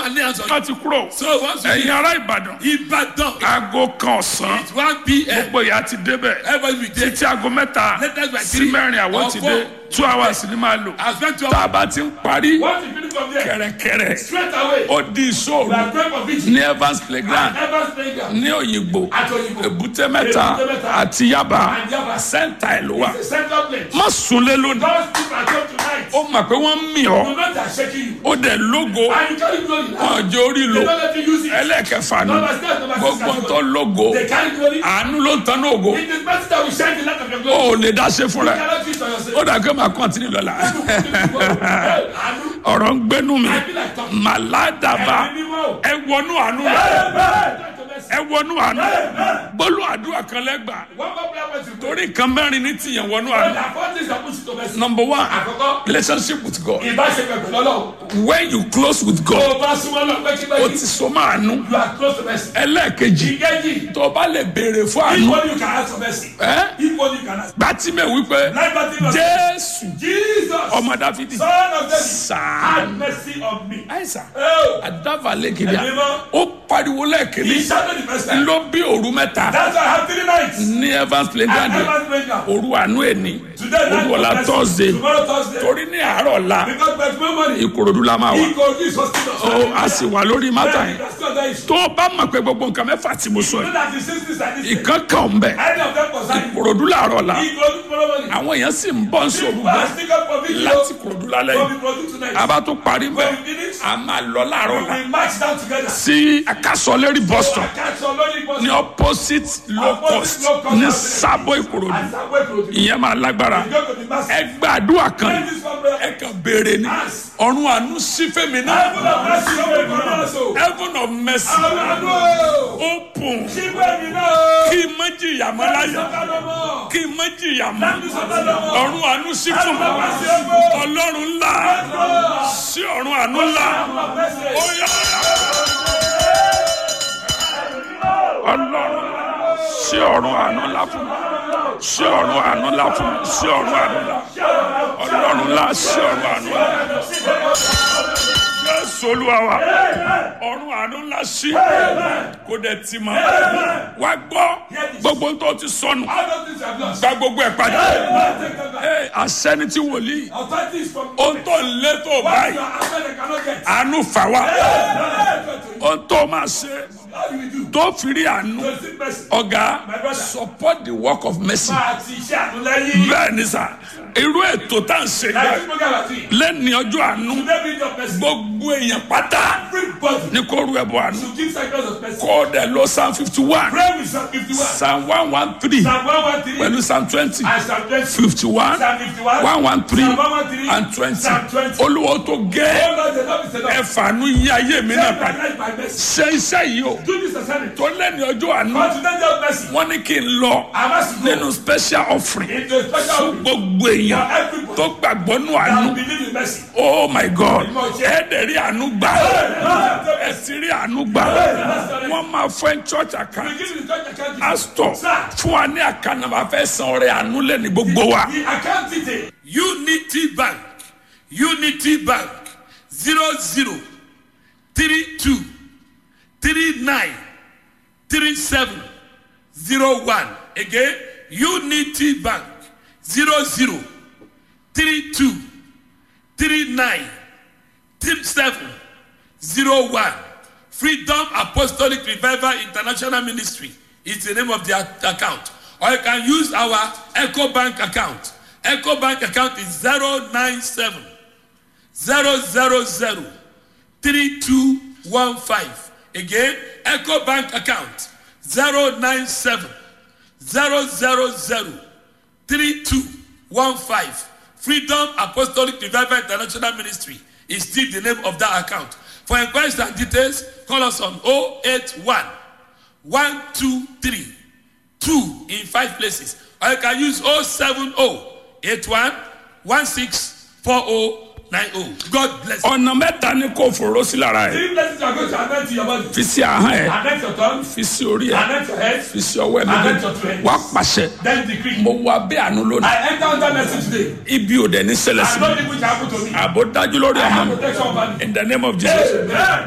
and lay hands on you. wọ́n ti kúrò So once you ẹ̀yin ará ìbàdàn Ibadan, aago kan ọ̀sán it's 1 p.m. gbogbo ìyá ti débẹ̀ Everybody will there. títí aago mẹ́ta Latest by sí three mẹ́rin àwọn or ti four. dé two hours ni máa lò I spent two tá a hours. bá ti ń parí Once you finish from there, kẹ̀rẹ̀kẹ̀rẹ̀ straight away, ó di ìṣòro we are praying for vigil. ní evans playground Evans playground. ní òyìnbó At Oyigbo. èbúté mẹ́ta Èbúté Mẹ́ta. àti yaba And Yaba. sẹ́ńtà ẹ̀ ló wà It's a central place. má sunlé lónìí Don't sleep at home tonight. ó mọ̀ pé wọ́n ń mì ọ́ You know they are shaking you. ó dẹ̀ lógo And you carry glory now. wọn jẹ́ orí lò They don't let you use it. ẹlẹ́ẹ̀kẹfà ni Number six, number six, gbogbo number tó lógo They carry glory. àánú ló ń tan ní ògo It is better that we shine the light of your ó glory. ò lè dá ṣe fún You rẹ cannot do it for yourself. ó dà kí ó máa kọ́ntínú lọ́la Àánú. ọ̀rọ̀ ń gbénú mi I feel like talking. màládàbà Ẹ̀mí mímọ́. ẹ wọnú àánú rẹ ẹ wọnú àánú gbólú àdúrà kan lẹ́gbà One more prayer point you pray. torí nǹkan mẹ́rin ní tìyẹn wọnú Well, àánú there are four things that push you to mercy. number one Àkọ́kọ́, relationship with God ìbáṣepọ̀ pẹ̀lú Ọlọ́run. when you close with Tó God o bá súnmọ́ lọ ó pẹ́kípẹ́kí, ti so máa nú you are close to mercy. ẹlẹ́ẹ̀kejì Ìkejì, tó o bá lè béèrè fún àánú equally you can ask for mercy. ẹ́ Equally you can ask. gbàtímẹ̀ wípé Like Bartimaeus, jésù Jesus, ọmọ dáfídì son of David, sàánú have mercy on me. àìsàn Oh, àdáfàlẹ́kẹ̀dẹ́ Ẹ̀mí mọ́. ó pariwo lẹ́ẹ̀kẹ́lẹ́ he shouted the first time. ló bí òru mẹ́ta That's why I have three nights. ní evans I playground never break down. òru àánú ẹni Today night òru ọ̀la of mercy. thursday Tomorrow Thursday. torí ní àárọ̀ ọ̀la Because by tomorrow morning, ìkòròdú la máa wà he go this hospital. ó a sì wà lórí mátà yẹn That's not that issue. tó o bá mọ̀ pé gbogbo nǹkan mẹ́fà tí mo sọ You yìí know that the sisters and this ìkan kan ń bẹ̀ any of them concern you. ìkòròdú làárọ̀ ọ̀la He go tomorrow morning. àwọn èèyàn sì ń bọ́ sóru But I bọ́ stick up for video. láti ìkòròdú lálẹ́ But yìí we produce tonight. a bá tún parí bẹ́ẹ̀ When we finish, a máa lọ láàárọ̀ ọ̀la we march down together. sí akásọ̀lẹ́rì bus stop I catch your lonely bus. ní opposite low cost ní sábọ̀ ìkòròdú I start wait for you. ìyẹn máa lágbára You go to the master. ẹ gbàdúrà kan Pray this one prayer. ẹ kàn béèrè ni ọ̀run àánú sí fèmí náà Heaven of mercy, open for me also. heaven of mercy Àwọn àdúrà. open Ṣígbẹ́ mi náà. kí n má jìyà mọ́ láyé Sọ́kàdọ̀ mọ́. kí n má jìyà mọ́ Sọ́kàdọ̀ mọ́. ọ̀run àánú sí fún mi Mercy, open. ọlọ́run ńlá sí ọ̀run àánú ńlá Mercy. ó yá ọlọ́run sí ọ̀run àánú ńlá fún mi sí ọ̀run àánú ńlá fún mi sí ọ̀run àánú ńlá ọlọ́run ńlá sí ọ̀run àánú ńlá jésù olúwa wa ọ̀run àánú ńlá sí kó dẹ̀ ti mọ́ wá gbọ́ gbogbo tó ti sọnù All those things are lost. gba gbogbo ẹ̀ padà Now take them back. Ẹ, àṣẹni tí wòlíì Authority is from ohun tó ń lé tó What báyìí you are after they cannot get. àánú fà wá How ohun tó máa ṣe do we do? tó fi rí àánú To seek mercy. ọ̀gá My brother. support the work of mercy Máa ti iṣẹ́ àtúnlẹ́yìn. bẹ́ẹ̀ ni sà irú ètò tá à ń ṣe Like yẹn this program àti. lẹ́ni ọjọ́ àánú Today be your mercy. gbogbo èèyàn pátá Everybody ní kó ru ẹ̀bùn àánú should give sacrifice of mercy. kó o dẹ̀ lọ psalm fifty one Pray with Psalm 51. psalm one one three Psalm 113. pẹ̀lú psalm twenty And Psalm 20. fifty one Psalm 51. one one three Psalm 113. and twenty Psalm 20. olúwo tó gẹ́ Oh Lord, the Lord is enough. ẹ̀fàánú yí ayé mi náà Save my padà life by mercy. ṣe iṣẹ́ yìí o Do this assignment. tó lẹ́ni ọjọ́ àánú But today just mercy. wọ́n ní kí n lọ I must go nínú special offering into a special fún offering gbogbo for èèyàn everybody tó gbàgbọ́ nù that àánú believe in mercy. oh my god ẹ dẹ̀ rí àánú gbà ẹ sì rí àánú gbà wọ́n máa fún ẹ church account We give you the church account. pastor Sir. fún wa ní àkànnàmọ́ fẹ́ san ọrẹ àánú lẹ́ni gbogbo wa. The account detail. Unity Bank, Unity Bank, zero zero three two three nine three seven zero one. Again, Unity Bank, zero zero three two three nine three seven zero one. Freedom Apostolic Revival International Ministry is the name of the ac- account. Or you can use our Echo Bank account. Echo Bank account is 097 000 3215. Again, Echo Bank account 097 000 3215. Freedom Apostolic Revival International Ministry is still the name of that account. For inquiries and details, call us on 081 123 2 in five places. Or you can use 070 81 164090. God bless you. ọ̀nà mẹ́ta ni kò fòró sí lára ẹ̀ Three blessings are going to anoint your body. fi sí ahọ́n ẹ̀ Anoint your tongue. fi sí orí ẹ̀ Anoint your head. fi sí ọwọ́ ẹ̀ méjèèjì wá pàṣẹ Then decree. mo wá bí àánú lónìí I enter under mercy today. ibi ò dẹ̀ ní ṣẹlẹ̀ sí I mi know the which happened to me. àbò dájú lórí I ọmọ have mi protection over me. in the name of jesus. Amen.